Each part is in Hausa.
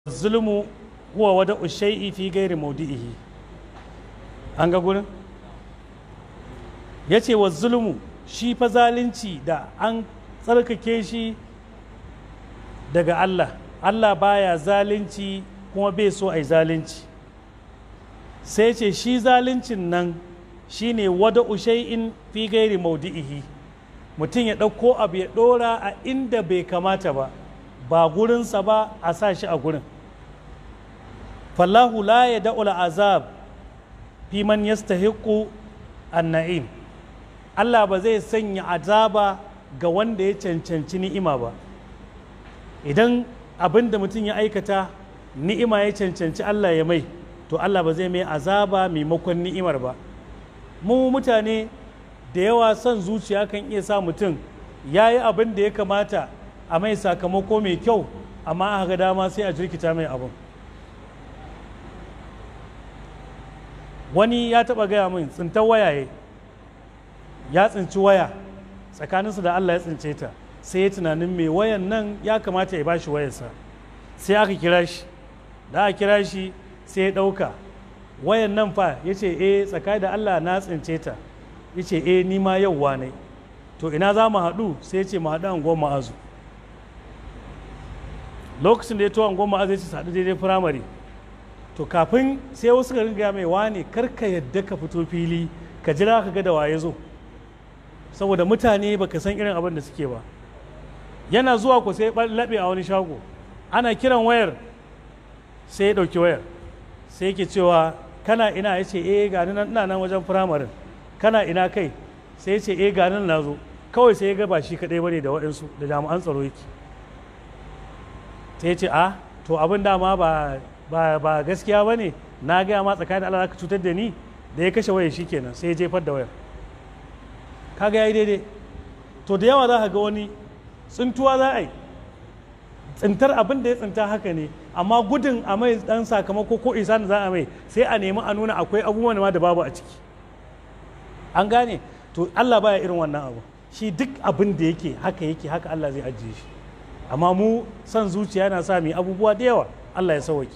zulmu huwa wada ushai'i fi gairi maudi'ihi an ga gurin ya ce wa zulmu shi fa zalunci da an tsarkake shi daga Allah Allah baya zalunci kuma bai so a yi zalunci sai ce shi zaluncin nan shine wada ushai'in fi gairi maudi'ihi mutum ya ɗauko abu ya ɗora a inda bai kamata ba ba gurinsa ba a sa shi a gurin fallahu la ya da'ul azab fi man yastahiqu an-na'im Allah ba zai sanya azaba ga wanda ya cancanci ni'ima ba idan abin da mutum ya aikata ni'ima ya cancanci Allah ya mai to Allah ba zai mai azaba maimakon ni'imar ba mu mutane da yawa son zuciya kan iya sa mutum ya yi abin da ya kamata a mai sakamako mai kyau amma aka ga dama sai a jirkita mai abin wani ya taba gaya min tsintar wayaye ya tsinci waya tsakaninsu da Allah ya tsince ta sai ya tunanin mai wayan nan ya kamata ya bashi wayarsa sai aka kira shi da aka kira shi sai ya ɗauka wayan nan fa ya ce eh tsakani da Allah na tsince ta ya ce eh ni ma yauwa ne to ina za mu haɗu sai ya ce mu haɗu angon ma'azu lokacin da ya to angon ma'azu ya ce haɗu daidai firamare to kafin sai wasu ka ringa mai wane karka yadda ka fito fili ka jira ka ga da waye zo saboda mutane baka san irin abin da suke ba yana zuwa ku sai laɓe a wani shago ana kiran wayar sai ya ɗauki wayar sai yake cewa kana ina ya ce eh ga nan ina nan wajen firamarin kana ina kai sai ya ce eh ga nan na zo kawai sai ya ga ba shi kaɗai bane da waɗansu da jami'an tsaro yake sai ya ce a to abin dama ba ba ba gaskiya ba ne na gaya ma tsakanin Allah ka cutar da ni da ya kashe wayar shi kenan sai ya jefar da wayar kaga ya yi daidai to da yawa za ka ga wani tsintuwa za a yi tsintar abin da ya tsinta haka ne amma gudun a mai dan sakamako ko isa da za a mai sai a nemi a nuna akwai abubuwan ma da babu a ciki an gane to Allah baya irin wannan abu shi duk abin da yake haka yake haka Allah zai ajiye shi amma mu son zuciya yana sa mu abubuwa da yawa Allah ya sauwake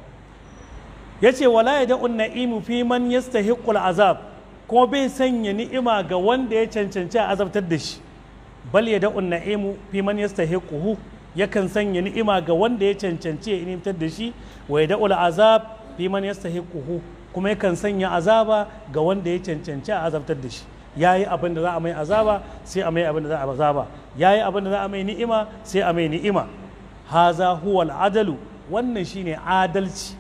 ya ce wala ya da'un na'imu fi man yastahiqqul azab kuma bai sanya ni'ima ga wanda ya cancanci a azabtar da shi bal ya da'un na'imu fi man yastahiquhu yakan sanya ni'ima ga wanda ya cancanci ya inimtar da shi wa ya da'ul azab fi man yastahiquhu kuma yakan sanya azaba ga wanda ya cancanci a azabtar da shi yayi abin da za a mai azaba sai a mai abin da za a azaba yayi abin da za a mai ni'ima sai a mai ni'ima haza huwa al-adalu wannan shine adalci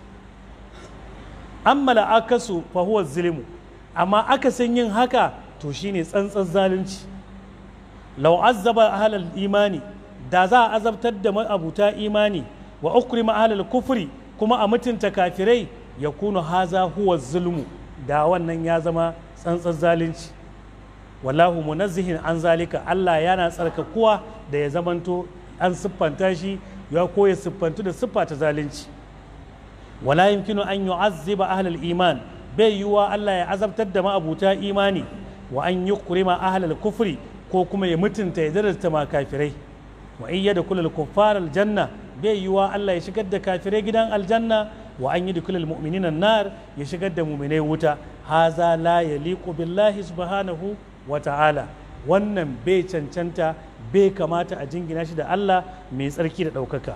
amma la'akasu fa huwa zulmu amma akasin yin haka to shine tsantsan zalunci law azzaba ahlal imani da za a azabtar da ma'abuta imani wa ukrima ahlal kufri kuma a mutunta kafirai ya kunu haza huwa zulmu da wannan ya zama tsantsan zalunci wallahu munazzihin an zalika Allah yana tsarkakuwa da ya zamanto an siffanta shi ya koya siffantu da siffa ta zalunci wala yumkinu an yu'azziba ahlal iman bai yiwuwa Allah ya azabtar da ma'abuta imani wa an yukrima ahlal kufri ko kuma ya mutunta ya darasta ma kafirai wa in yadkhulul kuffar aljanna bai yiwuwa Allah ya shigar da kafirai gidan aljanna wa an yadkhulul mu'minina nar ya shigar da mu'minai wuta haza la yaliqu billahi subhanahu wa ta'ala wannan bai cancanta bai kamata a jingina shi da Allah mai tsarki da ɗaukaka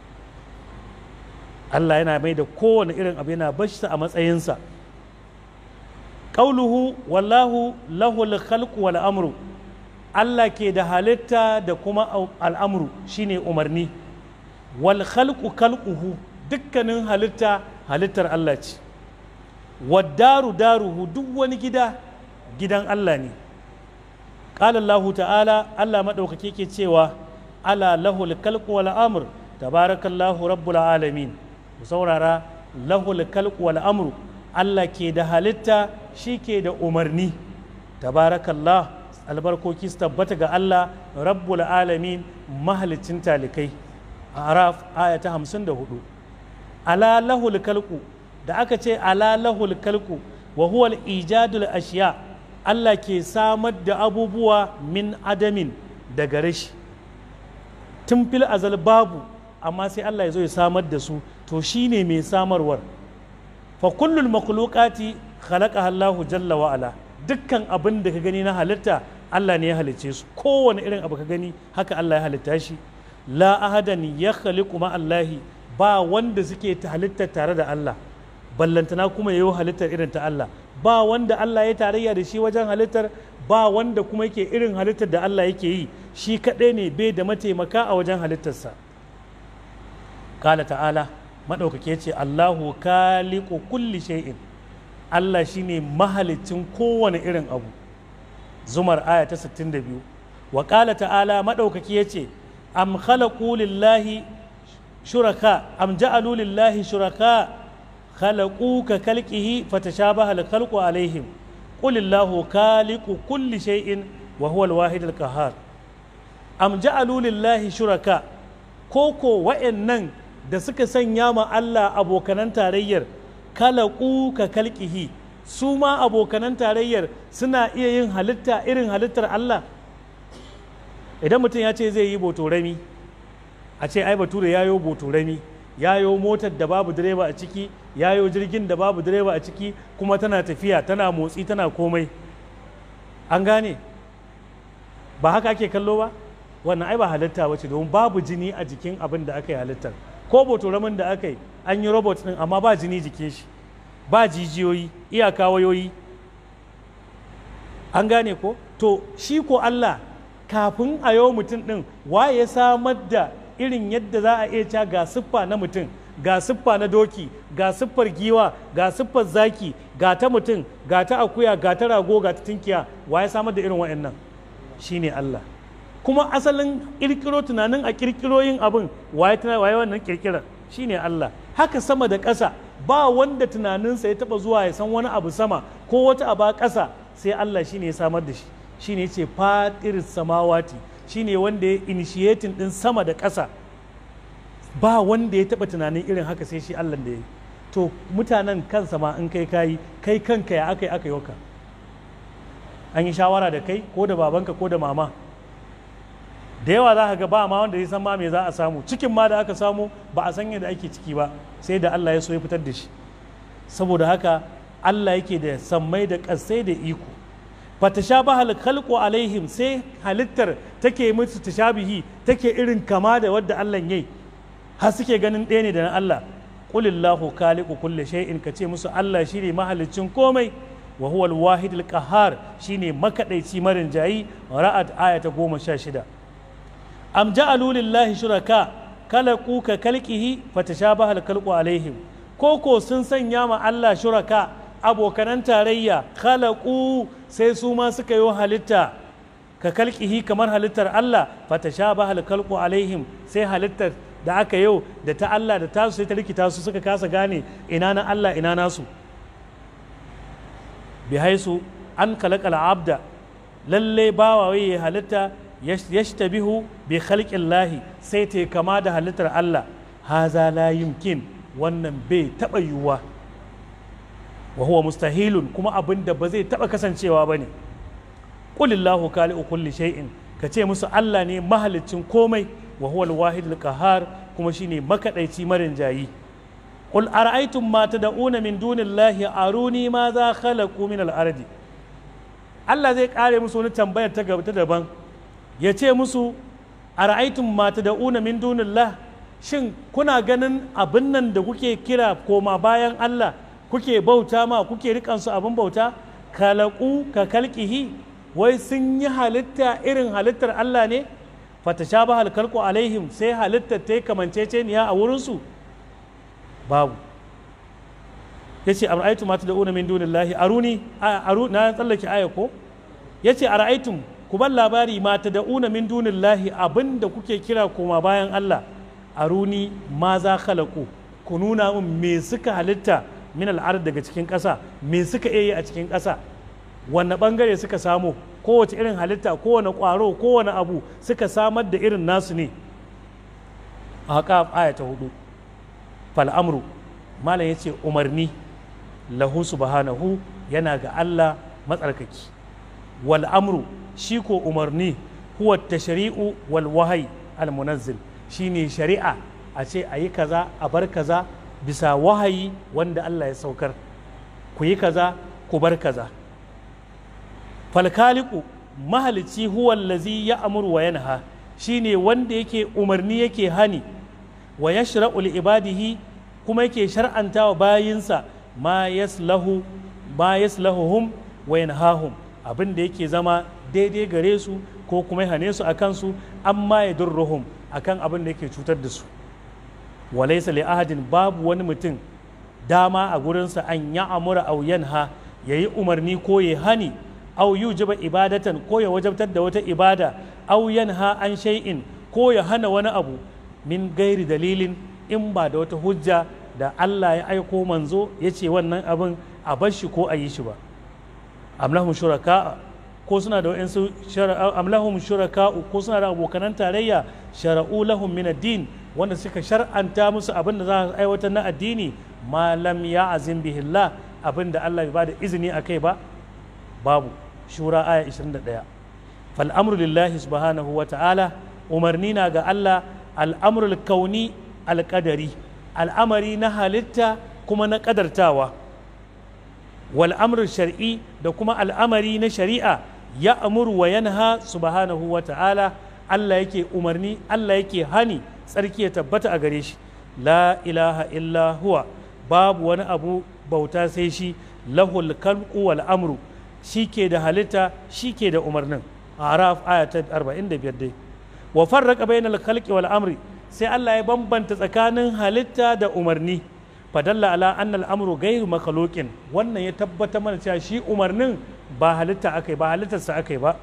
Allah yana mai da kowane irin abu yana bashi a matsayinsa ƙauluhu wallahu lahul khalqu wal amru Allah ke da halitta da kuma al'amru shine umarni wal khalqu khalquhu dukkanin halitta halittar Allah ce waddaru daruhu duk wani gida gidan Allah ne قال الله تعالى الله مدوكake ke cewa ala lahul khalqu wal amr tabarakallahu rabbul alamin ku saurara lahul khalqu wal amru Allah ke da halitta shi ke da umarni tabarakallah albarkoki su tabbata ga Allah rabbul alamin mahalicin talikai a araf aya ta 54 ala lahul khalqu da aka ce ala lahul khalqu wa huwa al ijadul ashiya' Allah ke samar da abubuwa min adamin daga rashi tun fil azal babu amma sai Allah ya zo ya samar da su to shine mai samarwar fa kullul makhluqati khalaqaha Allah jalla wa ala dukkan abin da ka gani na halitta Allah ne ya halicce su kowane irin abu ka gani haka Allah ya halitta shi la ahadan ya khaliqu ma Allahi ba wanda suke ta halitta tare da Allah ballantana kuma yayi halittar irin ta Allah ba wanda Allah ya tarayya da shi wajen halittar ba wanda kuma yake irin halittar da Allah yake yi shi kaɗai ne bai da mataimaka a wajen halittarsa kala ta'ala maɗaukake ce Allahu kaliku kulli shay'in Allah shine mahalicin kowane irin abu zumar aya ta 62 wa kala ta'ala maɗaukaki ya ce am khalaqu lillahi shuraka am ja'alu lillahi shuraka khalaqu ka kalqihi fatashabaha al-khalqu alaihim qul illahu khaliqu kulli shay'in wa huwa al-wahid al-qahhar am ja'alu lillahi shuraka koko wa'annan da suka sanya ma Allah abokanan tarayyar kalaku ka kalkihi su ma abokanan tarayyar suna iya yin halitta irin halittar Allah idan mutum ya ce zai yi botorami a ce ai bature ya yo botorami ya yo motar da babu direba a ciki ya yo jirgin da babu direba a ciki kuma tana tafiya tana motsi tana komai an gane ba haka ake kallo ba wannan ai ba halitta wace domin babu jini a jikin abin da aka yi halittar ko botoramin da aka yi an yi robot din amma ba jini jikin shi ba jijiyoyi iyaka wayoyi an gane ko to shi ko Allah kafin a yau mutum din waye ya samar da irin yadda za a iya ca ga siffa na mutum ga siffa na doki ga siffar giwa ga siffar zaki ga ta mutum ga ta akuya ga ta rago ga ta tinkiya waye samar da irin waɗannan shine Allah kuma asalin kirkiro tunanin a kirkiro yin abin waye waye wannan kirkirar shine Allah haka sama da ƙasa ba wanda tunaninsa ya taba zuwa ya san wani abu sama ko wata aba ƙasa sai Allah shine ya samar da shi shine yace fatir samawati shine wanda ya initiating din sama da ƙasa ba wanda ya taba tunanin irin haka sai shi Allah da ya yi to mutanen kansa ma in kai kayi kai kanka ya aka yi aka yi an yi shawara da kai ko da babanka ko da mama da yawa za ka ga ba ma wanda ya san ma me za a samu cikin ma da aka samu ba a san yadda ake ciki ba sai da Allah ya so ya fitar da shi saboda haka Allah yake da sammai da ƙasai da iko fatashabahal khalqu alaihim sai halittar take musu tashabihi take irin kama da wadda Allah yayi har suke ganin ɗaya ne da na Allah qulillahu khaliqu kulli shay'in kace musu Allah shine mahalicin komai wa huwa al-wahid al-qahhar shine makadaici marin jayi ra'ad ayata goma sha shida am ja'alu lillahi shuraka khalaqu ka kalqihi fatashabaha al-khalqu alaihim koko sun sanya ma Allah shuraka abokanan tarayya khalaqu sai su ma suka yi halitta ka kalqihi kamar halittar Allah fatashabaha al-khalqu alaihim sai halittar da aka yau da ta Allah da tasu sai ta rikita su suka kasa gane ina na Allah ina nasu bi haisu an kalakal abda lalle bawa waye halitta yashtabihu bi khalqin lahi sai ta kama da halittar Allah haza la yumkin wannan bai taba yiwuwa wa huwa mustahilun kuma abin da ba zai taba kasancewa bane qulillahu khaliqu kulli shay'in kace musu Allah ne mahalicin komai wa huwa al-wahid al-qahhar kuma shine makadaici marin jayi qul ara'aytum ma tad'una min dunillahi aruni ma za khalaqu min al-ardi Allah zai kare musu wani tambayar ta gaba ta daban ya ce musu ara'aytum ma tad'una min dunillah shin kuna ganin abin nan da kuke kira koma bayan Allah kuke bauta ma kuke rikansu abin bauta kalaku ka kalkihi wai sun yi halitta irin halittar Allah ne fatashabaha halkalku alaihim sai halittar ta yi kamanceceniya a wurinsu babu ya ce ara'aitum ma tad'una min dunillahi aruni aru na tsallake aya ko ya ce ara'aitum ku bar labari ma tad'una min dunillahi abinda kuke kira koma bayan Allah aruni ma za khalaku ku nuna min me suka halitta min al'ard daga cikin ƙasa me suka iya yi a cikin ƙasa wanne bangare suka samu kowace irin halitta kowane ƙwaro kowane abu suka samar da irin nasu ne a haka aya ta hudu fal'amru malam ya ce umarni lahu subhanahu yana ga Allah matsarkaki wal amru shi ko umarni huwa tashri'u wal wahayi al munazzil shine shari'a a ce a yi kaza a bar kaza bisa wahayi wanda Allah ya saukar ku yi kaza ku bar kaza falkaliku mahalici huwa allazi ya amuru wa yanha shine wanda yake umarni yake hani wa yashra'u li ibadihi kuma yake shar'anta wa bayinsa ma yaslahu ma yaslahuhum wa yanhahum abin da yake zama daidai gare su ko kuma ya hane su akan su amma ya durruhum akan abin da yake cutar da su walaysa li ahadin babu wani mutum dama a gurinsa an ya amura au yanha yayi umarni ko ya hani au yujiba ibadatan ko ya wajabtar da wata ibada au yanha an shay'in ko ya hana wani abu min gairi dalilin in ba da wata hujja da Allah ya aiko manzo ya ce wannan abin a bar shi ko a yi shi ba amlahum shuraka ko suna da wa'insu amlahum shuraka ko suna da abokanan tarayya shara'u lahum min ad-din wanda suka shar'anta musu abin da za su aiwatar na addini ma lam ya'zim bihillah abin da Allah bai bada izini akai ba babu shura aya 21 fal amru lillahi subhanahu wa ta'ala umarni na ga Allah al'amrul kauni alƙadari al'amari na halitta kuma na ƙadartawa wal amrul shar'i da kuma al'amari na shari'a ya amuru wa yanha subhanahu wa ta'ala Allah yake umarni Allah yake hani tsarki ya tabbata a gare shi la ilaha illa huwa babu wani abu bauta sai shi lahul kalqu wal amru shi ke da halitta shi ke da umarnin araf aya ta 45 dai wa farraqa bainal khalqi wal amri sai Allah ya bambanta tsakanin halitta da umarni fadalla ala anna al amru ghayru makhluqin wannan ya tabbata mana cewa shi umarnin ba halitta akai ba halittarsa akai ba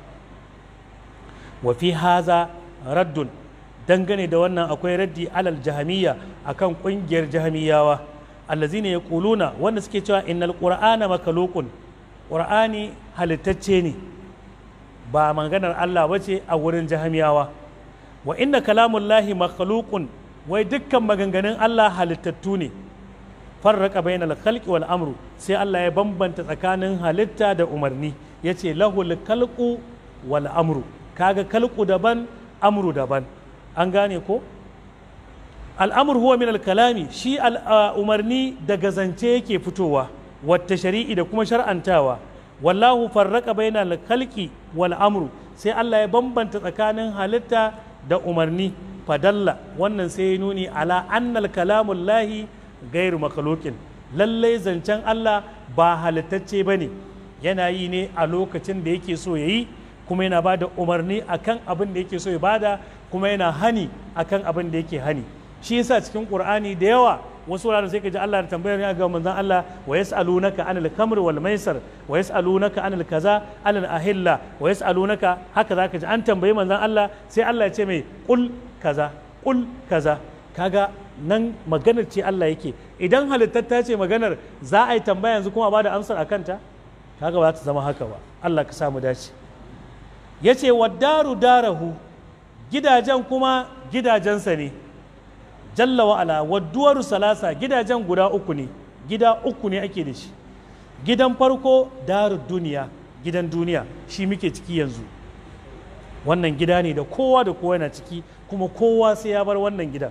wa fi haza raddun dangane da wannan akwai raddi alal jahamiyya akan kungiyar jahamiyawa allazina yaquluna wanda suke cewa innal qur'ana makhluqun qur'ani halittacce ne ba maganar Allah bace a wurin jahamiyawa wa inna kalamullahi makhluqun wai dukkan maganganun Allah halittattu ne farraka bainal khalqi wal amru sai Allah ya bambanta tsakanin halitta da umarni yace lahul khalqu wal amru kaga khalqu daban amru daban an gane ko al'amru huwa min al-kalami shi umarni daga zance yake fitowa wata shari'i da kuma shar'antawa wallahu farraka bainal khalqi wal amru sai Allah ya bambanta tsakanin halitta da umarni fadalla wannan sai ya nuni ala annal kalamun lahi gairu makhluqin lallai zancen Allah ba halittacce ba ne yana yi ne a lokacin da yake so ya yi kuma yana ba da umarni akan abin da yake so ya bada kuma yana hani akan abin da yake hani shi yasa cikin qur'ani da yawa wasu wuraren sai ka ji Allah da tambayar ya ga manzon Allah wa yas'alunaka anil khamr wal maisar wa yas'alunaka anil kaza anil ahilla wa yas'alunaka haka zaka ji an tambayi manzon Allah sai Allah ya ce mai qul kaza qul kaza kaga nan maganar ce Allah yake idan halittatta ce maganar za a yi tambaya yanzu kuma ba da amsar a kanta kaga ba ta zama haka ba Allah ka samu dace ya ce daru darahu gidajen kuma gidajensa ne jalla wa'ala wadduwaru salasa gidajen guda uku ne gida uku ne ake da shi gidan farko daru duniya gidan duniya shi muke ciki yanzu wannan gida ne da kowa da kowa yana ciki kuma kowa sai ya bar wannan gidan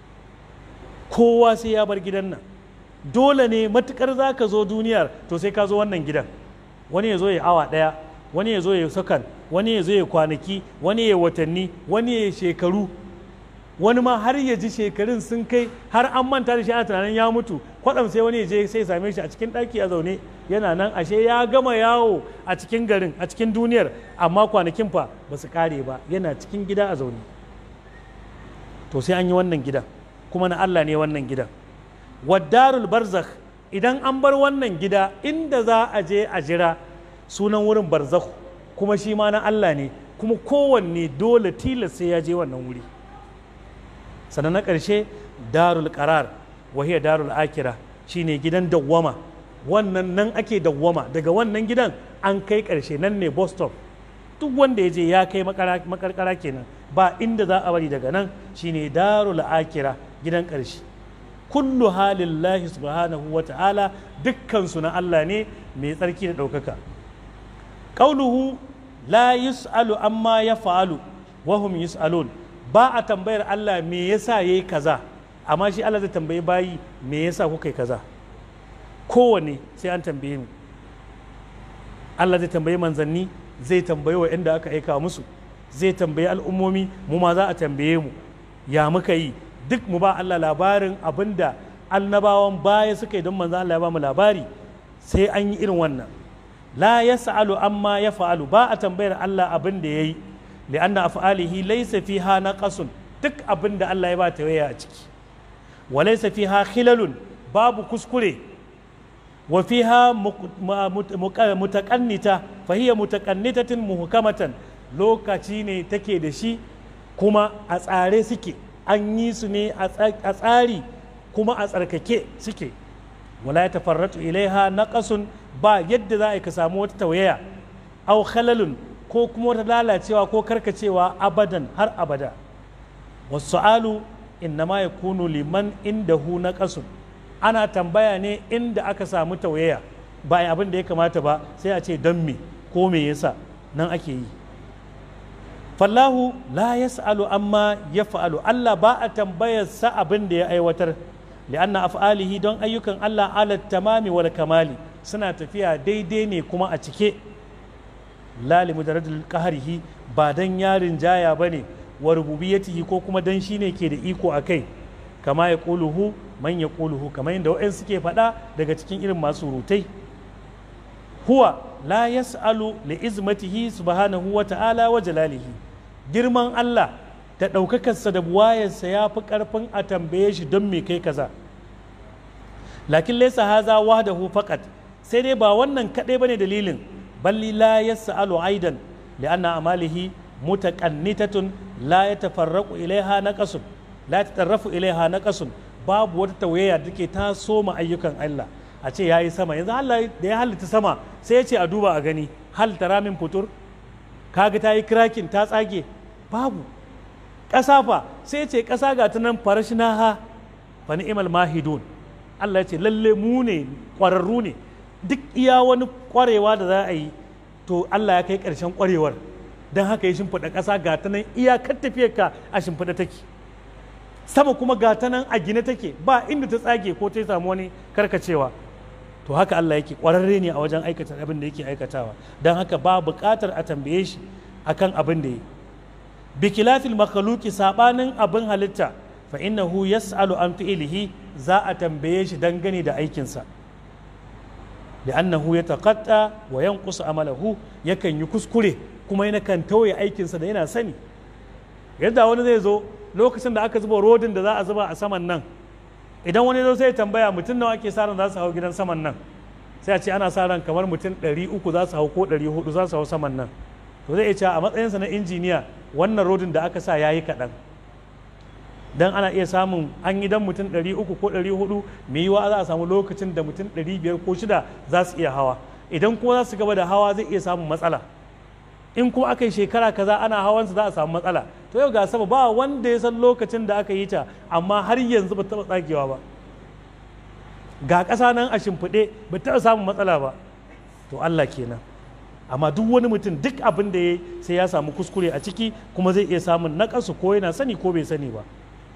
kowa sai ya bar gidan nan dole ne matukar za ka zo duniyar to sai ka zo wannan gidan wani ya zo ya awa ɗaya wani ya zo ya sakan wani ya zo ya kwanaki wani ya watanni wani ya shekaru wani ma har ya ji shekarun sun kai har an manta da shi ana tunanin ya mutu kwaɗam sai wani ya je sai same shi a cikin ɗaki a zaune yana nan ashe ya gama yawo a cikin garin a cikin duniyar amma kwanakin fa ba su kare ba yana cikin gida a zaune to sai an yi wannan gidan kuma na Allah ne wannan gidan waddarul barzakh idan an bar wannan gida inda za a je a jira sunan wurin barzakh kuma shi ma na Allah ne kuma kowanne dole tilas sai ya je wannan wuri sannan na ƙarshe darul qarar wahiya darul akira shine gidan dawwama wannan nan ake dawwama daga wannan gidan an kai ƙarshe nan ne bus stop duk wanda ya je ya kai makarkara kenan ba inda za a bari daga nan shine darul akira gidan ƙarshe kullu halillahi subhanahu wa ta'ala dukkansu na Allah ne mai tsarki da ɗaukaka ƙauluhu la yus'alu amma ya fa'alu wahum yus'alun ba a tambayar Allah me yasa yayi kaza amma shi Allah zai tambayi bayi me yasa kuka yi kaza kowane sai an tambaye mu Allah zai tambayi manzanni zai tambayi wa inda aka aika musu zai tambayi al'ummomi mu ma za a tambaye mu ya muka yi duk mu ba Allah labarin abinda annabawan baya suka yi don manzan Allah ya ba mu labari sai an yi irin wannan la yas'alu amma ya fa'alu ba a tambayar Allah abin da yayi li'anna af'alihi laysa fiha naqasun duk abin da Allah ya ba ta waya a ciki wa laysa fiha khilalun babu kuskure wa fiha mutaqannita fa hiya mutaqannitatin muhkamatan lokaci ne take da shi kuma a tsare suke an yi su ne a tsari kuma a tsarkake suke wala ya tafarratu ilaiha naqasun ba yadda za a ka samu wata tauyaya au khalalun ko kuma wata lalacewa ko karkacewa abadan har abada wasu'alu innama yakunu liman indahu naqasun ana tambaya ne inda aka samu tauyaya ba abin da ya kamata ba sai a ce don me ko me yasa nan ake yi fallahu la yas'alu amma yaf'alu Allah ba a tambayar sa abin da ya aiwatar li'anna af'alihi don ayyukan Allah ala tamami wal kamali suna tafiya daidai ne kuma a cike la li mujarradil qahrihi ba dan yarin jaya bane wa rububiyatihi ko kuma dan shine ke da iko akai kama ya quluhu man ya quluhu kamar yadda wa'in suke faɗa daga cikin irin masu rutai huwa la yas'alu li izmatihi subhanahu wa ta'ala wa jalalihi girman Allah da ɗaukakarsa da buwayarsa ya fi ƙarfin a tambaye shi don me kai kaza lakin laysa haza wahdahu faqat sai dai ba wannan kaɗai bane dalilin balli la yas'alu aidan li'anna amalihi mutaqannitatun la yatafarraqu ilaiha naqasun la tatarrafu ilaiha naqasun babu wata tawayya da take ta soma ayyukan Allah a ce yayi sama yanzu Allah da ya halitta sama sai ya ce a duba a gani hal tara min futur kaga ta yi kirakin ta tsage babu ƙasa fa sai ce ƙasa ga ta nan farashinaha fa ni'mal mahidun Allah ya ce lalle mu ne ƙwararru ne duk iya wani ƙwarewa da za a yi to Allah ya kai ƙarshen ƙwarewar don haka ya shimfiɗa ƙasa ga ta nan iyakar tafiyar ka a shimfiɗa take sama kuma ga ta nan a gine take ba inda ta tsage ko ta samu wani karkacewa to haka Allah yake ƙwararre ne a wajen aikata abin da yake aikatawa don haka ba buƙatar a tambaye shi akan abin da yi bikilafil makhluki sabanin abin halitta fa innahu yas'alu an fi'lihi za a tambaye shi dangane da aikinsa li'annahu yataqatta wa yanqusu amalahu yakan yi kuskure kuma yana kan tauye aikinsa da yana sani yadda wani zai zo lokacin da aka zuba rodin da za a zuba a saman nan idan wani zo sai tambaya mutum nawa ake sa ran za su hau gidan saman nan sai a ce ana sa ran kamar mutum 300 za su hau ko 400 za su hau saman nan to zai iya cewa a matsayinsa na injiniya wannan rodin da aka sa ya yi kaɗan don ana iya samun an yi dan mutum 300 ko 400 mai yiwa za a samu lokacin da mutum 500 ko shida za su iya hawa idan kuma za su gaba da hawa zai iya samun matsala in kuma aka yi shekara kaza ana hawansa za a samu matsala to yau ga sama ba wanda ya san lokacin da aka yi ta amma har yanzu ba taɓa tsagewa ba ga ƙasa nan a shimfiɗe ba taɓa samun matsala ba to Allah kenan amma duk wani mutum duk abin da ya sai ya samu kuskure a ciki kuma zai iya samun naƙasu ko yana sani ko bai sani ba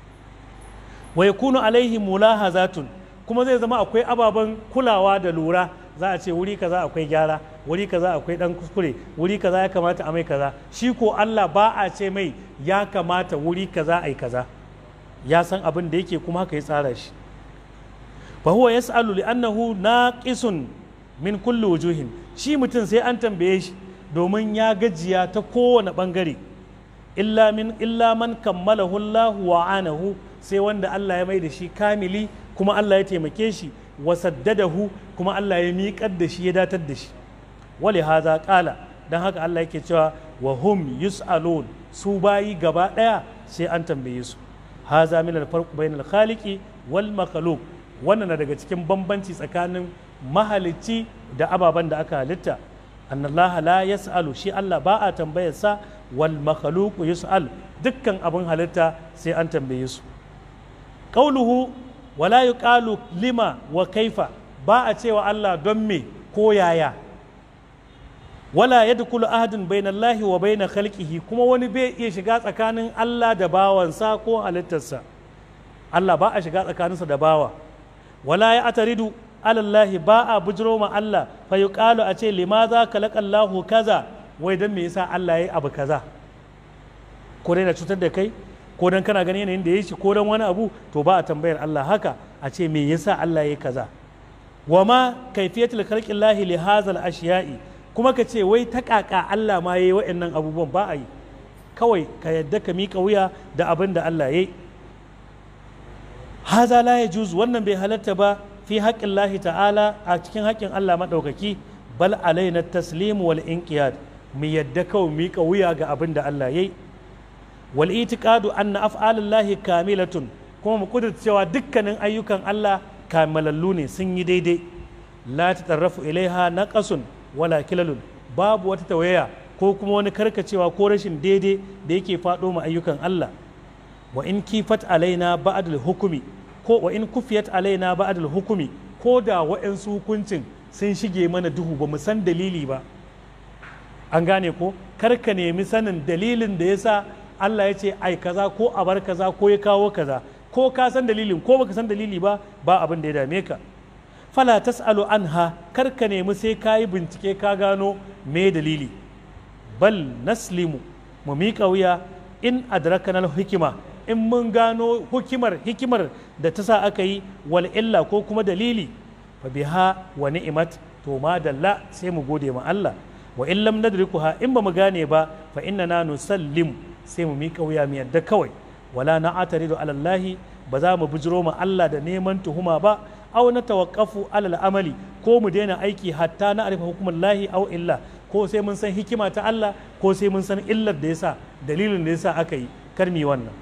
wa yakunu alaihi mulahazatun kuma zai zama akwai ababen kulawa da lura za a ce wuri kaza akwai gyara wuri kaza akwai dan kuskure wuri kaza ya kamata a mai kaza shi ko Allah ba a ce mai ya kamata wuri kaza ai kaza ya san abin da yake kuma haka ya tsara shi fa huwa yas'alu li annahu naqisun min kulli wujuhin shi mutum sai an tambaye shi domin ya gajiya ta kowane bangare illa min illa man kammalahu Allah wa anahu sai wanda Allah ya mai da shi kamili kuma Allah ya taimake shi wa saddadahu kuma Allah ya miƙar da shi ya datar da shi wali haza ƙala don haka Allah yake cewa wa hum yus'alun su bayi gaba ɗaya sai an tambaye su haza min al-farq bain al-khaliqi wal makhluq wannan na daga cikin bambanci tsakanin mahalicci da ababen da aka halitta annallaha la yas'alu shi Allah ba a tambayar sa wal makhluq yus'al dukkan abin halitta sai an tambaye su qauluhu wala yuqalu lima wa kaifa ba a cewa Allah don me ko yaya wala yadkhulu ahadun bainallahi wa bain khalqihi kuma wani bai iya shiga tsakanin Allah da bawansa ko halittarsa Allah ba a shiga tsakaninsa da bawa wala ya ataridu alallahi ba a bujiro ma Allah fa yuqalu a ce limaza khalaqallahu kaza wai dan me yasa Allah yayi abu kaza ko dai na cutar da kai ko dan kana ganin yanayin da yayi shi ko dan wani abu to ba a tambayar Allah haka a ce me yasa Allah yayi kaza wa ma kaifiyatul khalqillahi li hadzal ashiya'i kuma ka ce wai ta kaka Allah ma yayi wa'annan abubuwan ba a yi kawai ka yadda ka miƙa wuya da abin da Allah yayi haza la yajuz wannan bai halatta ba fi haƙƙin lahi ta'ala a cikin haƙƙin Allah maɗaukaki bal alaina taslim wal inqiyad mu yadda kawai miƙa wuya ga abin da Allah yayi wal itiqadu anna af'alullahi kamilatun kuma mu kudurta cewa dukkanin ayyukan Allah kamalallu ne sun yi daidai la tatarrafu ilaiha naqasun wala kilalun babu wata tawaya ko kuma wani karkacewa ko rashin daidai da yake faɗo ma ayyukan Allah wa in kifat alaina ba'dal hukumi ko wa in kufiyat alaina ba'dal hukumi ko da wa'ansu hukuncin sun shige mana duhu ba mu san dalili ba an gane ko kar ka nemi sanin dalilin da yasa Allah ya ce ai kaza ko a bar kaza ko ya kawo kaza ko ka san dalilin ko baka san dalili ba ba abin da ya dame ka fala tasalu anha kar ka nemi sai ka yi bincike ka gano me dalili bal naslimu mu miƙa wuya in adrakana hikima in mun gano hikimar hikimar da ta sa aka yi wal illa ko kuma dalili fa biha wa ni'mat to ma dalla sai mu gode ma Allah wa in lam nadrikuha in ba mu gane ba fa innana nusallim sai mu miƙa wuya mu yadda kawai wala na'ataridu ala Allah ba za mu bujiro ma Allah da neman tuhuma ba aw na tawaqqafu ala amali ko mu daina aiki hatta na arifa hukumar lahi aw illa ko sai mun san hikima ta Allah ko sai mun san illar da yasa dalilin da yasa aka yi karmi wannan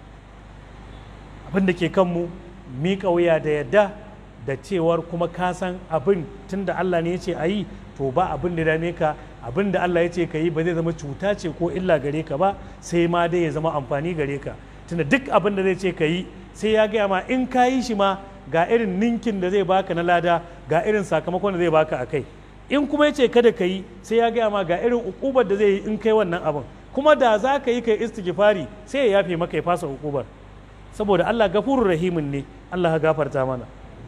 abin da ke kanmu miƙa wuya da yadda da cewar kuma ka san abin tunda Allah ne ya ce a yi to ba abin da dame ka abin da Allah ya ce ka yi ba zai zama cuta ce ko illa gare ka ba sai ma dai ya zama amfani gare ka tunda duk abin da zai ce ka yi sai ya gaya ma in ka yi shi ma ga irin ninkin da zai baka na lada ga irin sakamakon da zai baka a kai in kuma ya ce kada ka yi sai ya gaya ma ga irin ukubar da zai yi in kai wannan abin kuma da za ka yi kai istighfari sai ya yafe maka ya fasa ukubar saboda Allah gafurur rahimin ne Allah ya gafarta mana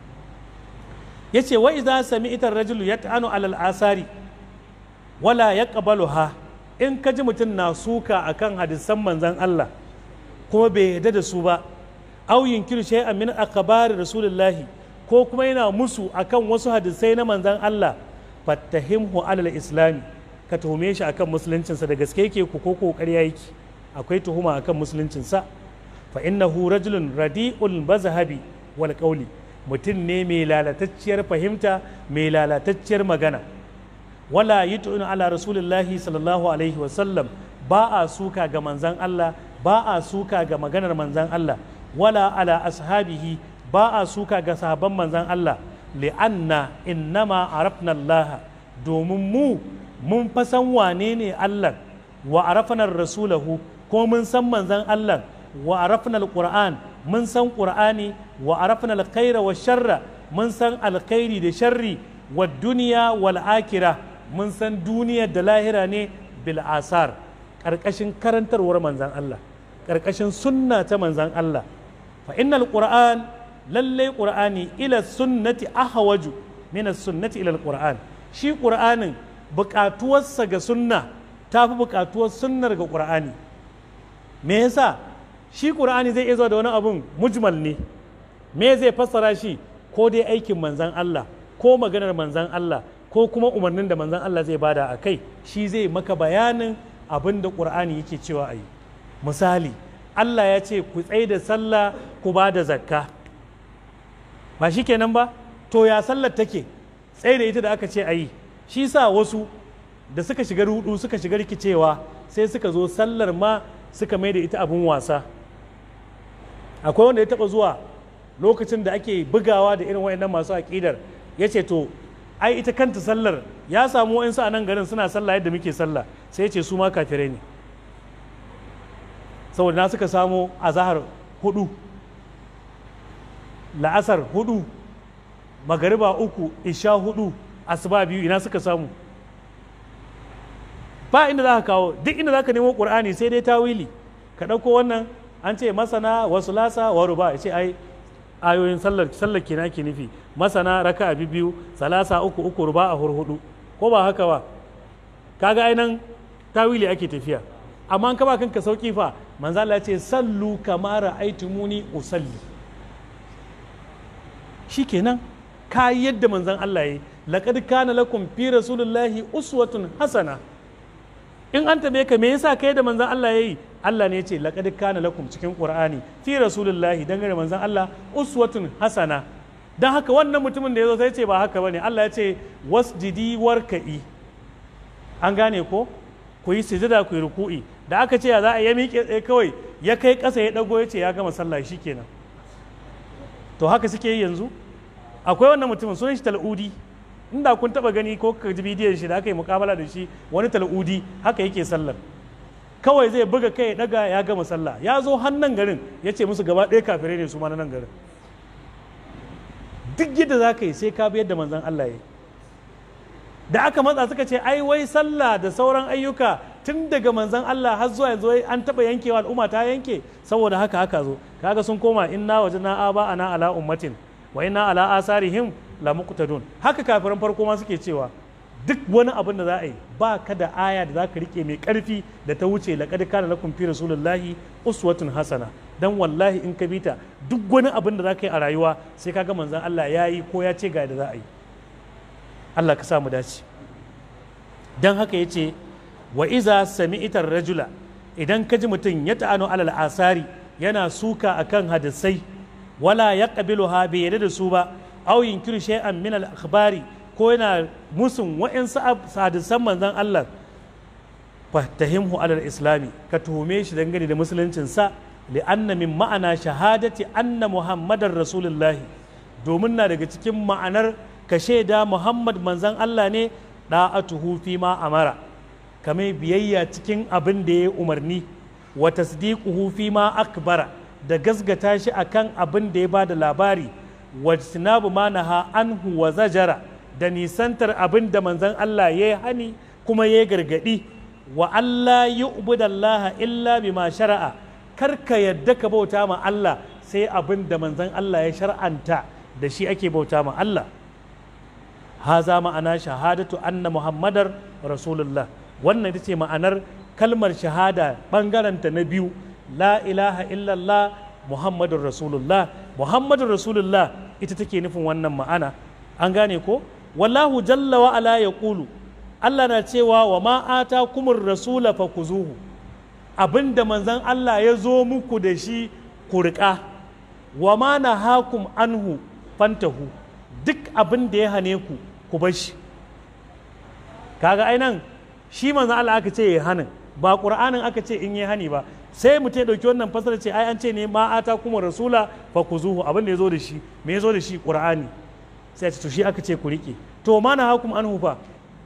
yace wa idza sami'ta ar-rajulu yat'anu 'alal asari wala yaqbaluha in ka ji mutum na suka akan hadisan manzon Allah kuma bai yarda da su ba aw yunkiru shay'an min akhbari rasulullahi ko kuma yana musu akan wasu hadisai na manzon Allah fattahimhu 'alal islami ka tuhume shi akan musuluncinsa da gaske yake ku ko kokari yake akwai tuhuma akan musuluncinsa fa innahu rajulun radi'ul mazhabi wal qawli mutum ne mai lalatacciyar fahimta mai lalatacciyar magana wala yut'un ala rasulillahi sallallahu alaihi wa sallam ba a suka ga manzan Allah ba a suka ga maganar manzan Allah wala ala ashabihi ba a suka ga sahabban manzan Allah li'anna innama arafna Allah domin mu mun fa san wane ne Allah wa arafna rasulahu ko mun san manzan Allah wa arafna alquran mun san qur'ani wa arafna alkhaira wa sharra mun san alkhairi da sharri wa duniya wal akira mun san duniya da lahira ne bil asar karkashin karantarwar manzan Allah karkashin sunna ta manzan Allah fa innal qur'an lalle qur'ani ila sunnati ahwaju min sunnati ila alquran shi qur'anin buƙatuwarsa ga sunna tafi buƙatuwar sunnar ga qur'ani me yasa shi ƙur'ani zai iya zuwa da wani abun mujmal ne me zai fassara shi ko dai aikin manzan Allah ko maganar manzan Allah ko kuma umarnin da manzan Allah zai bada a kai shi zai maka bayanin abin da ƙur'ani yake cewa a yi misali Allah ya ce ku tsaye da sallah ku ba da zakka ba shi kenan ba to ya sallar take tsaye da ita da aka ce a yi shi sa wasu da suka shiga rudu suka shiga rikicewa sai suka zo sallar ma suka mai da ita abin wasa akwai wanda ya taba zuwa lokacin da ake bugawa da irin wayannan masu aƙidar ya ce to ai ita kanta sallar ya samu wa'insu a nan garin suna sallah yadda muke sallah sai ya ce su ma kafirai ne saboda na suka samu azahar hudu la'asar hudu magariba uku isha hudu asuba biyu ina suka samu ba inda za ka kawo duk inda za ka nemo ƙur'ani sai dai tawili ka ɗauko wannan an ce masana wa sulasa wa ruba ya ce ai ayoyin sallar sallar kenan ke nufi masana raka a biyu salasa uku uku ruba a hurhudu ko ba haka ba kaga ai nan tawili ake tafiya amma an kaba kanka sauki fa manzo Allah ya ce sallu kama ra'aytumuni usalli shikenan ka yadda manzon Allah yayi laqad kana lakum fi rasulillahi uswatun hasana in an tabe ka me yasa kai da manzon Allah yayi Allah ne ya ce laqad kana lakum cikin Qur'ani fi rasulillahi dangane manzon Allah uswatun hasana dan haka wannan mutumin da yazo sai ce ba haka bane Allah ya ce wasjidi warka'i an gane ko ku yi sujada ku yi ruku'i da aka ce ya za a ya miƙe tsaye kawai ya kai ƙasa ya ɗago ya ce ya gama sallah shi kenan to haka suke yi yanzu akwai wannan mutumin sunan shi tal'udi inda kun taba gani ko ka ji bidiyon shi da aka yi mukabala da shi wani tal'udi haka yake sallar kawai zai buga kai ya daga ya gama sallah ya zo hannun garin ya ce musu gaba ɗaya kafirai ne su ma na nan garin duk yadda za ka yi sai ka bi yadda manzon Allah ya yi da aka matsa suka ce ai wai sallah da sauran ayyuka tun daga manzon Allah har zuwa yanzu an taba yankewa al'umma ta yanke saboda haka haka zo kaga sun koma inna wajna aba ana ala ummatin wa inna ala asarihim la muqtadun haka kafiran farko ma suke cewa duk wani abin da za a yi ba ka da aya da za ka rike mai karfi da ta wuce laqad kana lakum fi rasulillahi uswatun hasana dan wallahi in ka bita duk wani abin da za ka yi a rayuwa sai kaga manzon Allah ya yi ko ya ce ga da za a yi Allah ka sa mu dace dan haka yace wa iza sami'tar rajula idan ka ji mutum ya ta'anu alal asari yana suka akan hadisai wala ya ha bai yarda da su ba aw yunkiru shay'an min al akhbari ko yana musun wa'insu hadisan manzon Allah fahtahimhu alal islami ka tuhume shi dangane da musuluncin sa li'anna min ma'ana shahadati anna muhammadar rasulullahi domin na daga cikin ma'anar ka shaida muhammad manzon Allah ne da'atuhu fi ma amara kame biyayya cikin abin da ya umarni wa tasdiquhu fi ma akbara da gasgata shi akan abin da ya bada labari wa sinabu ma naha anhu wa zajara da nisantar abin da manzon Allah ya hani kuma ya gargadi wa Allah yu'budallaha illa bima shara'a kar ka yadda ka bauta ma Allah sai abin da manzon Allah ya shar'anta da shi ake bauta ma Allah haza ma'ana shahadatu anna muhammadar rasulullah wannan ita ce ma'anar kalmar shahada ɓangaranta na biyu la ilaha illallah muhammadun rasulullah muhammadun rasulullah ita take nufin wannan ma'ana an gane ko wallahu jalla wa ala ya kulu allah na cewa wa ma'ata kumur rasula fa kuzuhu abinda manzan allah ya zo muku da shi ku riƙa wa ma na hakum anhu fantahu duk abin da ya hane ku ku bar shi kaga ainan shi manzo Allah aka ce ya hanin ba qur'anin aka ce in yi hani ba sai mutum ya dauki wannan fasara ce ai an ce ne ma ata kuma rasula fa kuzuhu abin da yazo da shi me yazo da shi qur'ani sai ce to shi aka ce ku rike to ma na hakum anhu fa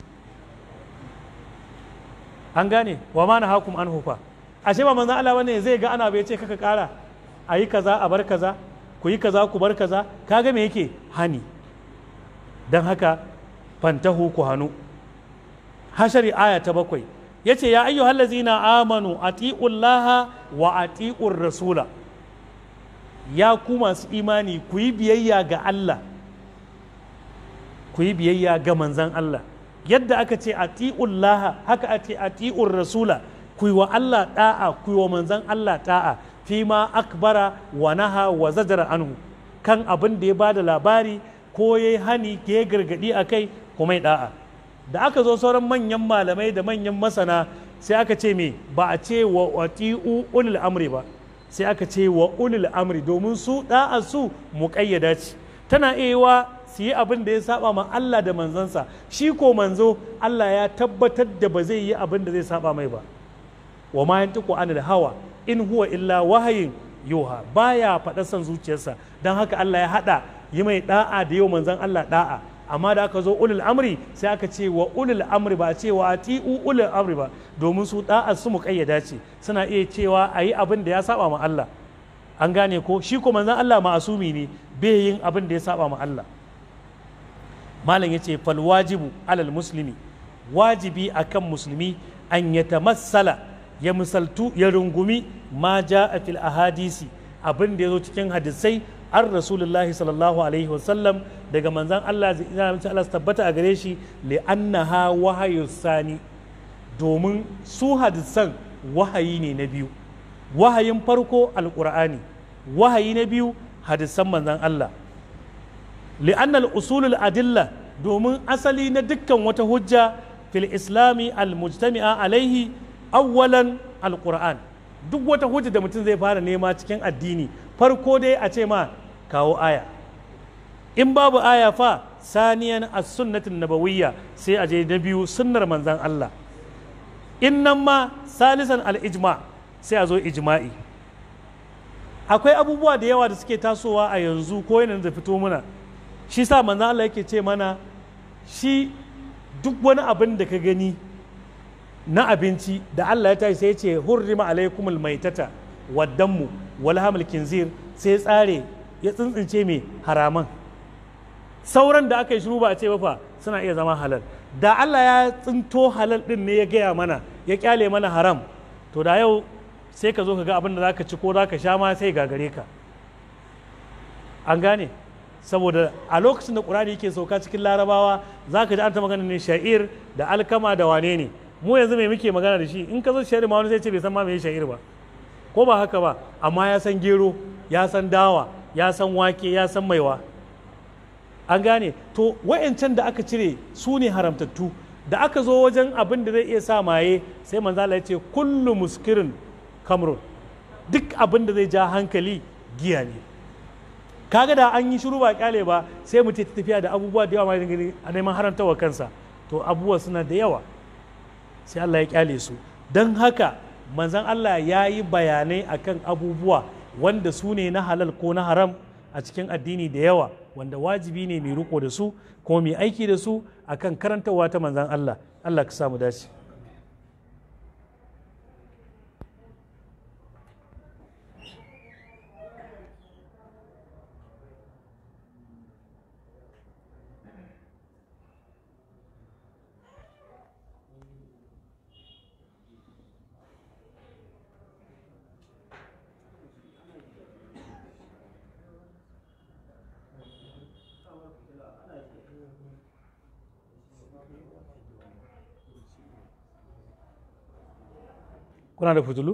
an gane wa ma na hakum anhu fa ashe ba manzo Allah bane zai ga ana bai ce kaka kara ayi kaza a bar kaza ku yi kaza ku bar kaza kaga me yake hani dan haka fantahu ku hanu hashari aya ta bakwai ya ce ya ayyu hallazina amanu ati'ullaha wa ati'ur rasula ya ku masu imani ku yi biyayya ga Allah ku yi biyayya ga manzan Allah yadda aka ce ati'ullaha haka a ce ati'ur rasula ku yi wa Allah da'a ku yi wa manzan Allah da'a fi ma akbara wa naha wa zajara anhu kan abin da ya bada labari ko ya hani ya gargadi a kai kuma ya da'a da aka zo sauran manyan malamai da manyan masana sai aka ce me ba a ce wa wati'u ulul amri ba sai aka ce wa ulul amri domin su da'a su muƙayyada ce tana iya su yi abin da ya saba ma Allah da manzansa shi ko manzo Allah ya tabbatar da ba zai yi abin da zai saba mai ba wa ma yantiqu anil hawa in huwa illa wahayin yuha baya faɗa son zuciyarsa don haka Allah ya haɗa yi mai da'a da yau manzon Allah da'a amma da aka zo ulul amri sai aka ce wa ulul amri ba a ce wa ati'u ulul amri ba domin su da'a su muƙayyada ce suna iya cewa a yi abin da ya saba ma Allah an gane ko shi ko manzon Allah ma'asumi ne bai yin abin da ya saba ma Allah malam yace fal wajibu alal muslimi wajibi akan musulmi an yatamassala ya misaltu ya rungumi ma ja a fil ahadisi abin da ya zo cikin hadisai an rasulullahi sallallahu alaihi wasallam daga manzan Allah zai Allah su tabbata a gare shi li annaha wahayu sani domin su hadisan wahayi ne na biyu wahayin farko alqur'ani wahayi na biyu hadisan manzan Allah li annal usulul adilla domin asali na dukkan wata hujja fil islami al-mujtami'a alaihi awwalan alquran duk wata hujja da mutum zai fara nema cikin addini farko dai a ce ma kawo aya in babu aya fa saniyan as-sunnatin nabawiyya sai a je na biyu sunnar manzon Allah in nan ma salisan al-ijma sai a zo ijma'i akwai abubuwa da yawa da suke tasowa a yanzu ko yana da fito muna shi sa manzon Allah yake ce mana shi duk wani abin da ka gani na abinci da Allah ya tashi sai ya ce hurrima alaikumul maitata waddanmu wal hamil kinzir sai tsare ya tsintsince mai haraman sauran da aka yi shiru ba a ce ba fa suna iya zama halal da Allah ya tsinto halal din ne ya gaya mana ya kyale mana haram to da yau sai ka zo ka ga abin da zaka ci ko zaka sha ma sai gagare ka an gane saboda a lokacin da ƙur'ani yake sauka cikin larabawa za ka ji an ta magana ne sha'ir da alkama da wane ne mu yanzu mai muke magana da shi in ka zo sha'ir ma wani zai ce bai san ma mai sha'ir ba ko ba haka ba amma ya san gero ya san dawa ya san wake ya san maiwa an gane to wa'yancan da aka cire su ne haramtattu da aka zo wajen abin da zai iya sa maye sai manzo Allah ya ce kullu muskirin kamrun duk abin da zai ja hankali giya ne kaga da an yi shiru ba kyale ba sai mu ta tafiya da abubuwa da yawa ma a neman haramtawa kansa to abubuwa suna da yawa sai Allah ya kyale su don haka manzon Allah ya yi bayanai akan abubuwa wanda su ne na halal ko na haram a cikin addini da yawa wanda wajibi ne mai riko da su ko mai aiki da su akan karantarwa ta manzon Allah Allah ka samu dace kuna da fitulu?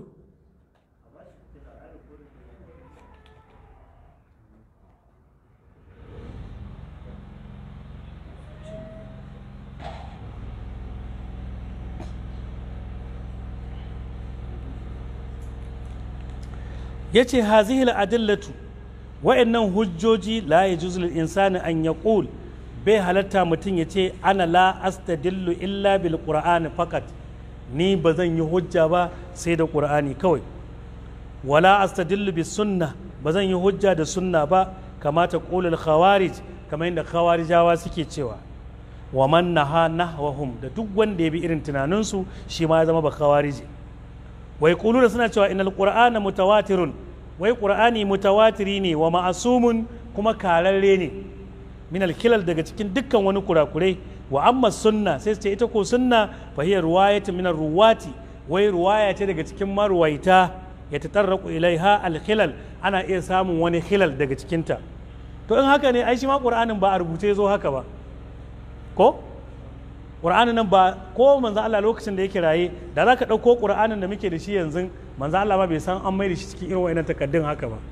ya ce hazihil adillatu wa'annan hujjoji la ya juzul insani an ya bai halatta mutum ya ce ana la astadillu illa bil qur'ani fakat ni ba zan yi hujja ba sai da ƙur'ani kawai wala astadillu bis sunna ba zan yi hujja da sunna ba kamata ƙulul khawarij kamar yadda khawarijawa suke cewa wa man naha nahwahum da duk wanda ya bi irin tunaninsu shi ma ya zama ba khawariji wai da suna cewa inal qur'ana mutawatirun wai qur'ani mutawatiri ne wa ma'asumun kuma kararre ne min alkilal daga cikin dukkan wani kurakurai wa amma sunna sai su ce ita ko sunna fa hiya ruwayatu min ruwati wai ruwaya ce daga cikin marwaita ya tatarraqu ilaiha alkhilal ana iya samun wani khilal daga cikinta to in haka ne ai shi ma qur'anin ba a rubuce zo haka ba ko qur'anin nan ba ko manzo Allah lokacin da yake raye da zaka dauko qur'anin da muke da shi yanzu manzo Allah ma bai san an mai da shi cikin irin wayannan takaddun haka ba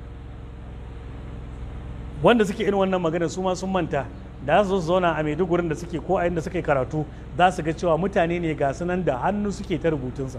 wanda suke irin wannan magana su ma sun manta da su zauna a maidugurin da suke ko a inda suke karatu za su ga cewa mutane ne ga sunan da hannu suke ta rubutunsa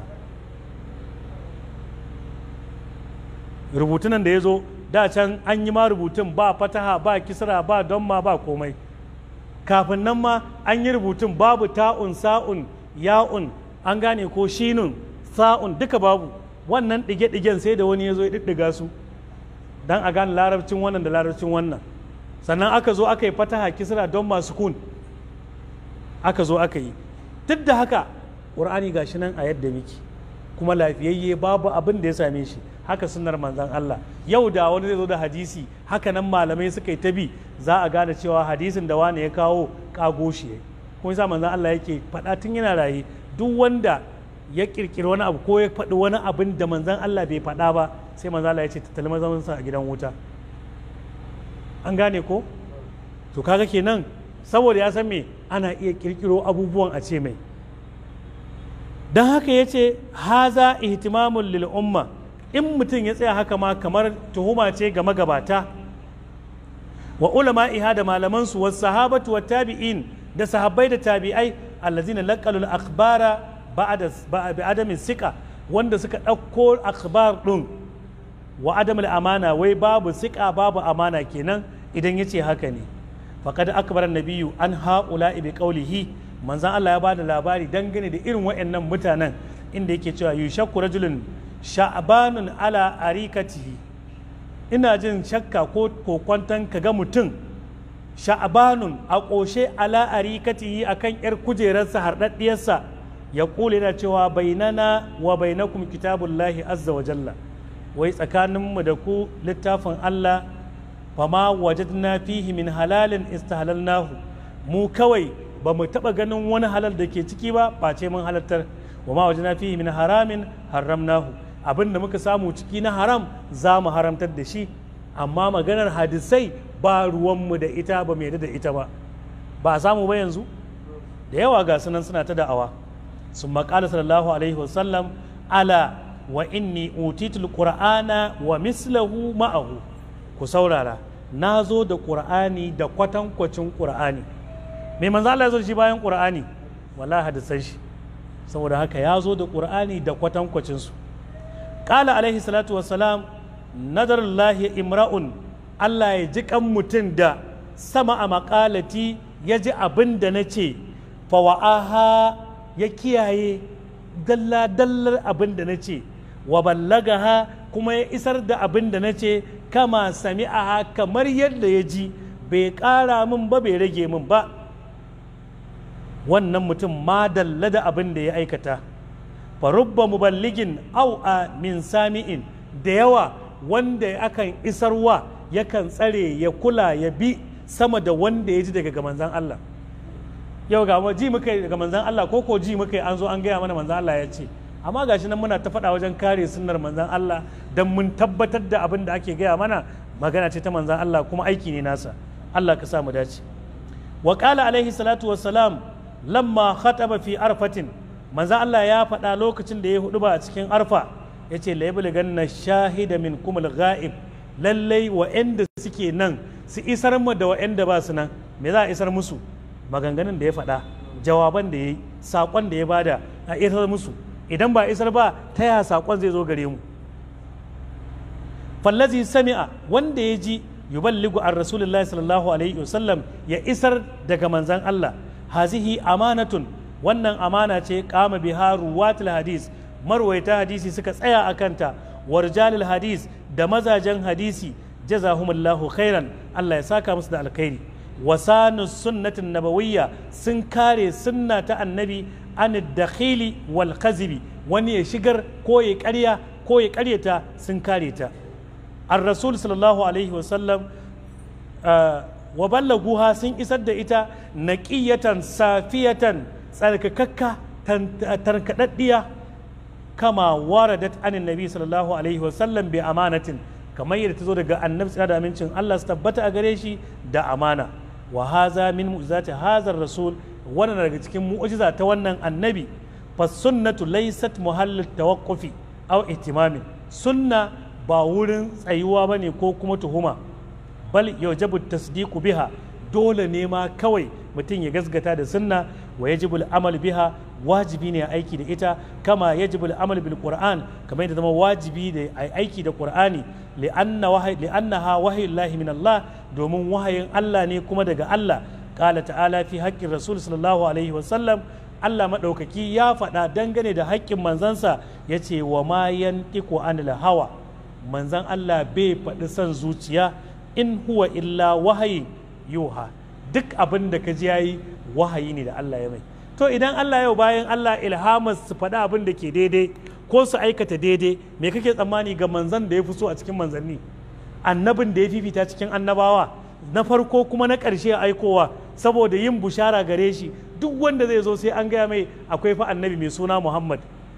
rubutunan da ya zo da can an yi ma rubutun ba fataha ba kisra ba donma ba komai kafin nan ma an yi rubutun babu ta'un sa'un ya'un an gane ko shinun sa'un duka babu wannan ɗige-ɗigen sai da wani ya zo ya ɗiɗɗiga su don a gane larabcin wannan da larabcin wannan sannan aka zo aka yi fataha kisra don masu kun aka zo aka yi duk da haka ƙur'ani ga shi nan a yadda miki kuma lafiyayye babu abin da ya same shi haka sunnar manzan Allah yau da wani zai zo da hadisi haka nan malamai suka yi ta bi za a gane cewa hadisin da wani ya kawo kago shi kuma yasa manzan Allah yake faɗa tun yana raye duk wanda ya kirkiri wani abu ko ya faɗi wani abin da manzan Allah bai faɗa ba sai manzan Allah ya ce tattali mazamansa a gidan wuta an gane ko to kaga kenan saboda ya san me ana iya kirkiro abubuwan a ce mai don haka ya ce haza ihtimamun lil umma in mutum ya tsaya haka ma kamar tuhuma ce ga magabata wa ulama iha da malamansu wa sahabatu wa tabi'in da sahabbai da tabi'ai allazina laqalul akhbara ba'da ba'adamin sika wanda suka ɗauko akhbar ɗin wa adamul amana wai babu sika babu amana kenan idan ya ce haka ne faqad akbara nabiyyu an haula bi qawlihi manzon Allah ya bada labari dangane da irin waɗannan mutanen inda yake cewa yushakku rajulun sha'banun ala arikatihi ina jin shakka ko kokwantan kaga mutum sha'banun a ƙoshe ala arikatihi akan yar kujerarsa harɗaɗɗiyarsa ya kula yana cewa bainana wa bainakum kitabullahi azza wa jalla wai tsakaninmu da ku littafin Allah fama wajadna fihi min halalin istahlalnahu mu kawai ba mu taɓa ganin wani halal da ke ciki ba face mun halartar wa ma wajadna fihi min haramin haramnahu abin da muka samu ciki na haram za mu haramtar da shi amma maganar hadisai ba ruwanmu da ita ba mai da ita ba ba a samu ba yanzu da yawa ga sunan suna ta da'awa sun maƙala sallallahu alaihi wasallam ala wa inni utitul qur'ana wa mislahu ma'ahu ku saurara na zo da qur'ani da kwatankwacin qur'ani mai manzo Allah ya zo shi bayan qur'ani wallahi hadisan shi saboda haka ya zo da qur'ani da kwatankwacin su qala alaihi salatu wassalam nadarullahi imra'un Allah ya ji kan mutum da sama a maƙalati ya ji abin da na ce fawa'aha ya kiyaye dalla-dallar abin da na ce wa ballagaha kuma ya isar da abin da na ce kama sami'aha kamar yadda ya ji bai ƙara min ba bai rage min ba wannan mutum ma dalla da abin da ya aikata farubba muballigin au a min sami'in da yawa wanda akan isarwa yakan tsare ya kula ya bi sama da wanda ya ji daga manzan Allah yau ga ji muka yi daga manzan Allah ko ko ji muka yi an zo an gaya mana manzan Allah ya ce amma gashi nan muna ta faɗa wajen kare sunnar manzan Allah don mun tabbatar da abin da ake gaya mana magana ce ta manzan Allah kuma aiki ne nasa Allah ka sa mu dace wa qala alaihi salatu wassalam lamma khataba fi arfatin manzan Allah ya faɗa lokacin da ya hudu ba a cikin arfa ya ce laibul ganna shahida min kumul ghaib lallai wa'anda suke nan su isar mu da wa'anda ba su nan me za a isar musu maganganun da ya faɗa jawaban da ya yi saƙon da ya bada a isar musu idan ba isar ba ta ya saƙon zai zo gare mu fallazi sami'a wanda ya ji yuballigu an rasulullahi sallallahu alaihi wasallam ya isar daga manzan Allah hazihi amanatun wannan amana ce kama biha ruwatul hadis marwaita hadisi suka tsaya a kanta warjalil hadis da mazajen hadisi jazahumullahu khairan Allah ya saka musu da alkhairi wasanu sunnatin nabawiyya sun kare sunna ta annabi an dakhili wal kazibi wani ya shigar ko ya karya ko ya karyata sun kare ta ar rasul sallallahu alaihi wasallam wa ballaguha sun isar da ita naqiyatan safiyatan tsarkakakka tarkadaddiya kama waradat anin nabi sallallahu alaihi wasallam bi amanatin kamar yadda ta zo daga annabi tsira da amincin Allah su tabbata a gare shi da amana wa haza min mu'jizati hazar rasul wannan daga cikin mu'jiza ta wannan annabi fa sunnatu laysat muhallat tawaqqufi aw ihtimamin sunna ba wurin tsayuwa bane ko kuma tuhuma bal yajibu tasdiqu biha dole ne ma kawai mutum ya gasgata da sunna wa yajibul amal biha wajibi ne aiki da ita kama yajibul amal bil qur'an kamar yadda zama wajibi da aiki da qur'ani li'anna wahayi li'annaha wahayyullahi min Allah domin wahayin Allah ne kuma daga Allah qala ta'ala fi haqqin rasul sallallahu alaihi wa sallam Allah madaukaki ya faɗa dangane da haƙƙin manzansa yace wa ma yantiqu anil hawa manzan Allah bai faɗi son zuciya in huwa illa wahayi yuha duk abin da ka ji yayi wahayi ne da Allah ya mai to idan Allah yau bayan Allah ilhamar su faɗi abin da ke daidai ko su aikata daidai me kake tsammani ga manzan da ya fi so a cikin manzanni annabin da ya fifita cikin annabawa na farko kuma na ƙarshe aikowa saboda yin bushara gare shi duk wanda zai zo sai an gaya mai akwai fa annabi mai suna Muhammad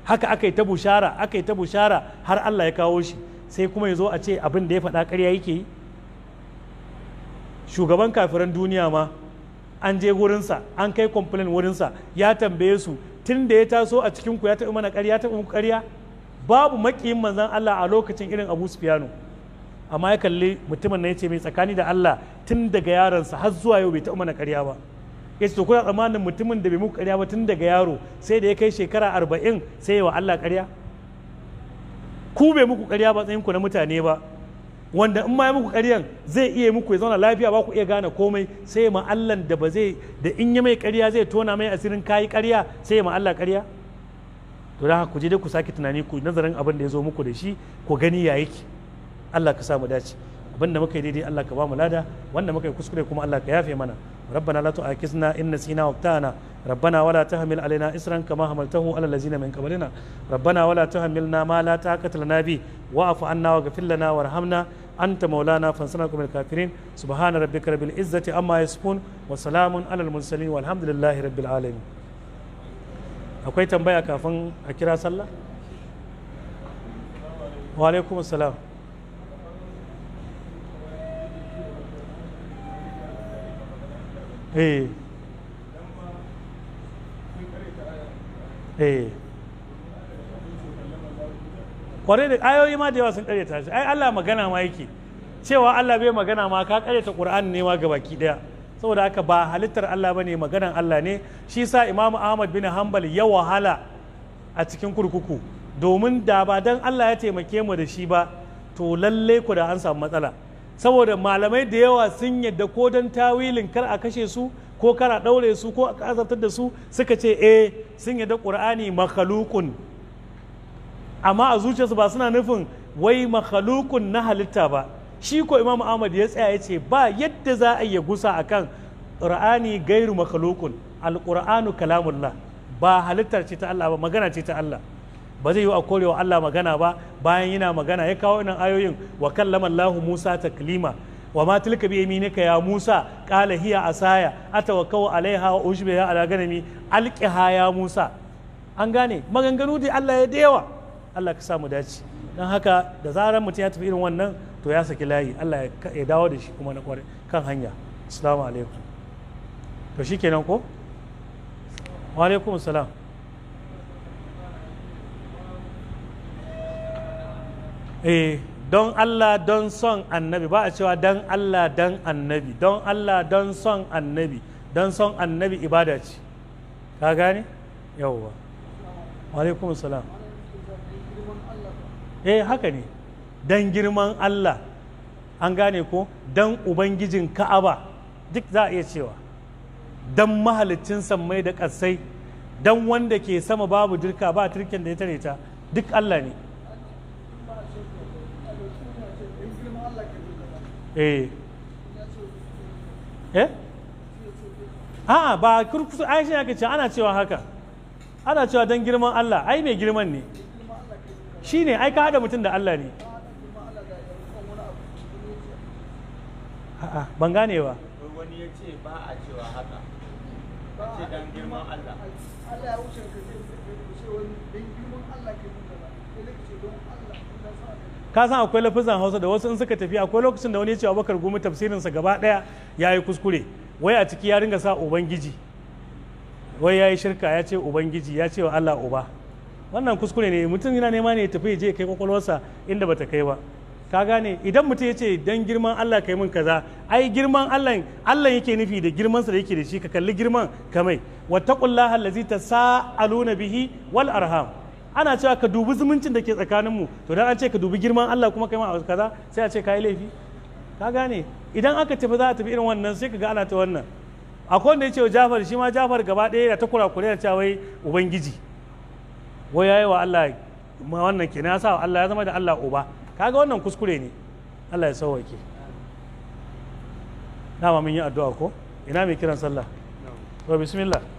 haka aka yi ta bushara aka yi ta bushara har Allah ya kawo shi sai kuma ya zo a ce abin da ya faɗa ƙarya yake yi shugaban kafiran duniya ma an je wurinsa an kai complain wurinsa ya tambaye su tun da ya taso a cikinku ya taɓa mana ƙarya taɓa muku ƙarya babu maƙiyin manzan Allah a lokacin irin Abu Sufyanu amma ya kalli mutumin na ya ce mai tsakani da Allah tun daga yaronsa har zuwa yau bai taɓa mana ƙarya ba ya ce to kuna tsammanin mutumin da bai muku ƙarya ba tun daga yaro sai da ya kai shekara arba'in sai ya wa Allah ƙarya ku bai muku ƙarya ba tsayinku na mutane ba wanda in ma ya muku ƙaryan zai iya muku ya zauna lafiya ba ku iya gane komai sai ya ma'allan da ba zai da in ya mai ƙarya zai tona mai asirin kayi ƙarya sai ya ma'alla ƙarya to da ku je dai ku sake tunani ku nazarin abin da ya zo muku da shi ku gani ya yake Allah ka samu dace abin da muka yi daidai Allah ka ba mu lada wanda muka yi kuskure kuma Allah ka yafe mana ربنا لا تؤاخذنا إن نسينا واخطأنا ربنا ولا تحمل علينا إسرا كما حملته على الذين من قبلنا ربنا ولا تحملنا ما لا طاقة لنا به واعف عنا واغفر لنا وارحمنا أنت مولانا فانصرنا من الكافرين سبحان ربك رب العزة أما يصفون وسلام على المرسلين والحمد لله رب العالمين akwai tambaya kafin a kira sallah wa alaikum assalam eh eh kwarai da ayoyi ma da yawa sun karyata shi ai Allah magana ma yake cewa Allah bai magana ma ka karyata Qur'ani ne ma baki daya saboda haka ba halittar Allah bane maganan Allah ne shi sa Imam Ahmad bin Hanbal ya wahala a cikin kurkuku domin da ba dan Allah ya taimake mu da shi ba to lalle ku da an samu matsala saboda malamai da yawa sun yadda ko don tawilin kar a kashe su ko kar a ɗaure su ko a azabtar da su suka ce eh sun yadda ƙur'ani makhalukun amma a zuciyarsu ba suna nufin wai makhalukun na halitta ba shi ko imam ahmad ya tsaya ya ce ba yadda za a iya gusa akan ƙur'ani gairu makhalukun alƙur'anu kalamullah ba halittar ce ta Allah ba magana ce ta Allah ba zai yi a korewa Allah magana ba bayan yana magana ya kawo nan ayoyin wa kallama Allah Musa taklima wa ma tilka bi yaminika ya Musa qala hiya asaya atawakkau alaiha wa ushbiha ala ganami alqiha ya Musa an gane maganganu da Allah ya da yawa Allah ka samu dace dan haka da zarar mutum ya tafi irin wannan to ya saki layi Allah ya dawo da shi kuma na kware kan hanya assalamu alaikum to shikenan ko wa alaikum assalam eh don Allah don son annabi ba a cewa don Allah don annabi don Allah don son annabi don son annabi ibada ce ka gane yawwa alaikum salam eh haka ne don girman Allah an gane ko don ubangijin ka'aba duk za a iya cewa don mahalicin sammai da ƙasai don wanda ke sama babu dirka ba turken da ya tare ta duk Allah ne eh eh a'a ba kurkusu ai shi ake ce ana cewa haka ana cewa don girman Allah ai mai girman ne shi ne ai ka haɗa mutum da Allah ne a'a ban gane ba wani ya ce ba a cewa haka a ce don girman Allah Allah ya wuce ka zai ce wani don girman Allah ke nuna ba sai da ce don Allah don sa ka san akwai lafizan hausa da wasu in suka tafi akwai lokacin da wani ya ce abubakar gumi tafsirinsa gaba daya ya yi kuskure wai a ciki ya ringa sa ubangiji wai ya yi shirka ya ce ubangiji ya ce wa allah uba wannan kuskure ne mutum yana nema ne ya tafi ya je kai kwakwalwarsa inda bata kai ba ka gane idan mutum ya ce dan girman allah kai min kaza ai girman allah allah yake nufi da girmansa da yake da shi ka kalli girman kamai wattaqullaha allazi tasaaluna bihi wal arham ana cewa ka dubi zumuncin da ke tsakaninmu to dan an ce ka dubi girman Allah kuma kai ma a kaza sai a ce ka yi laifi ka gane idan aka tafi za a tafi irin wannan sai ka ga ana ta wannan akwai wanda ya ce wa Jafar shi ma Jafar gaba ɗaya da ta kurakure da cewa wai ubangiji wai yayi wa Allah ma wannan kenan ya sa wa Allah ya zama da Allah uba kaga wannan kuskure ne Allah ya sauwake dama mun yi addu'a ko ina mai kiran sallah to bismillah